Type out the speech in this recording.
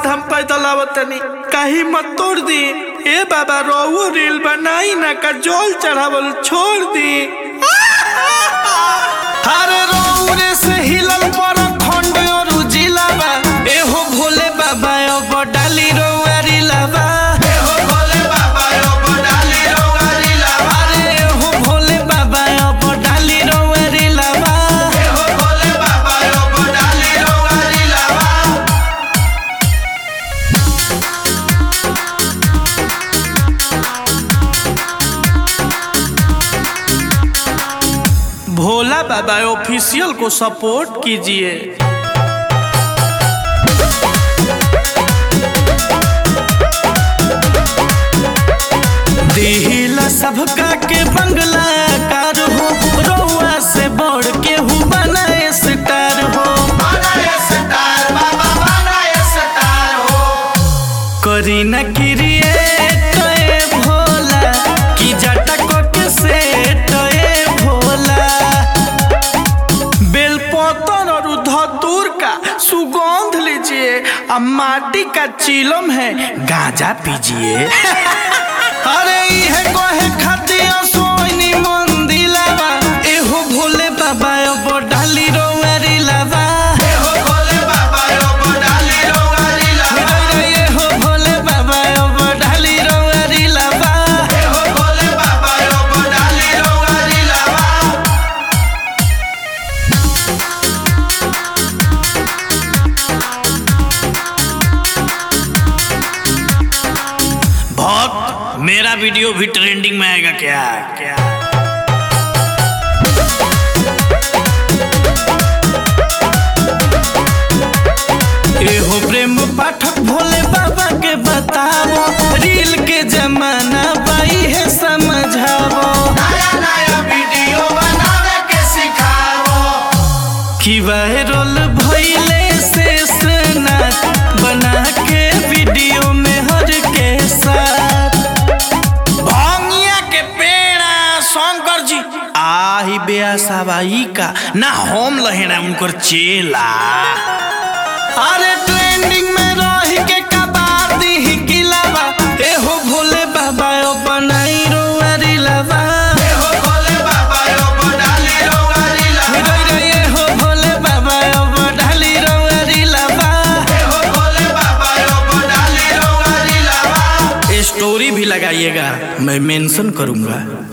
धाम पैदल आवतनी कहीं मत तोड़ दी ए बाबा रोहू रील बनाई ना का जोल चढ़ावल छोड़ दी अरे रोहू रे से हिलल पर खंड और जिलावा एहो भोले बाबा अब डाली रोआ रिलावा एहो भोले बाबा अब डाली रोआ रिलावा अरे एहो भोले बाबा अब डाली रोआ रिलावा एहो भोले बाबा अब डाली रोआ रिलावा भोला बाबा ऑफिशियल को सपोर्ट कीजिए दिहिला सबका के बंगला कार हो रउआ से बढ़ के हूँ बनाए स्टार हो करी न क्रिएट ए भोला की जटक के सेट ए भोला बेलपतर और धतूर का सुगंध लीजिए अब माटी का चिलम है गांजा पीजिए अरे इहे कोहे खतिया सोनी मंदिलावा एहो भोले बाबा अब डाली रोवारी लावा एहो भोले बाबा अब डाली रोवारी लावा एहो भोले बाबा अब डाली रोवारी लावा एहो भोले बाबा अब डाली रोवारी लावा भक्त मेरा वीडियो भी ट्रेंडिंग में आएगा क्या क्या एहो प्रेम पाठक भोले बाबा के बताओ रील के जमाना बाई है समझाओ नया नया वीडियो बनावे के सिखाओ कि वायरल भइले से स्नैप बना के वीडियो में हर के साथ भंगिया के पेड़ा शंकर जी आही बेया सवाई का ना हम लहेना उनकर चेला अरे ट्रेंडिंग में रही के कबार दी किलावा एहो भोले बाबा ओ बनाई रोवारी लावा एहो भोले बाबा ओ बनाली रोवारी लावा रे रे एहो भोले बाबा ओ बनाली रोवारी लावा एहो भोले बाबा ओ बनाली रोवारी लावा स्टोरी भी लगाइएगा मैं मेंशन करूंगा